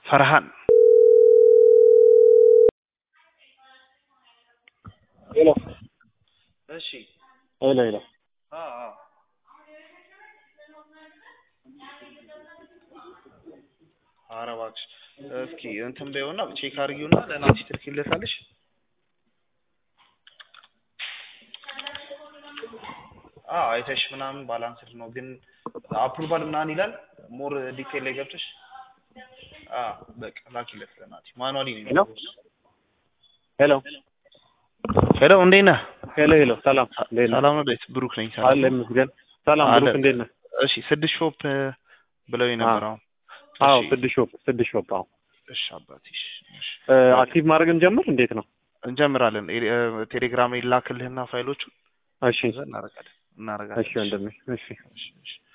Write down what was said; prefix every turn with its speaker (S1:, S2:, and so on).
S1: ፈርሃን
S2: ሄሎ
S1: እሺ
S2: ሄሎ ሄሎ
S1: አ አ ኧረ እባክሽ እስኪ እንትን በይውና ቼክ አድርጊውና ለናቲ ትልኪለታለሽ። አዎ አይተሽ ምናምን ባላንስድ ነው ግን አፕሩቫል ምናምን ይላል። ሞር ዲቴል ላይ ገብተሽ አ በቃ ላኪለት ለናቲ ማኑዋሊ ነው።
S2: ሄሎ ሄሎ
S1: ሄሎ እንዴት ነህ?
S2: ሄሎ ሄሎ ሰላም እንዴት ነህ?
S1: ሰላም ነው ቤት ብሩክ ነኝ። ሰላም
S2: አለ ይመስገን። ሰላም
S1: አለ።
S2: ብሩክ እንዴት ነህ?
S1: እሺ ስድስት ሾፕ ብለው ነበር አሁን።
S2: አዎ
S1: እሺ፣
S2: ስድስት ሾፕ ስድስት ሾፕ አዎ
S1: እሺ አባቴ እሺ፣ እሺ።
S2: እ፣ አክቲቭ ማድረግ እንጀምር እንዴት ነው?
S1: እንጀምራለን። ኤ- እ፣ ቴሌግራም ይላክልህና ፋይሎቹ
S2: እሺ
S1: እዛ እናደርጋለን እናደርጋለን።
S2: እሺ ወንድሜ እሺ
S1: እሺ፣ እሺ።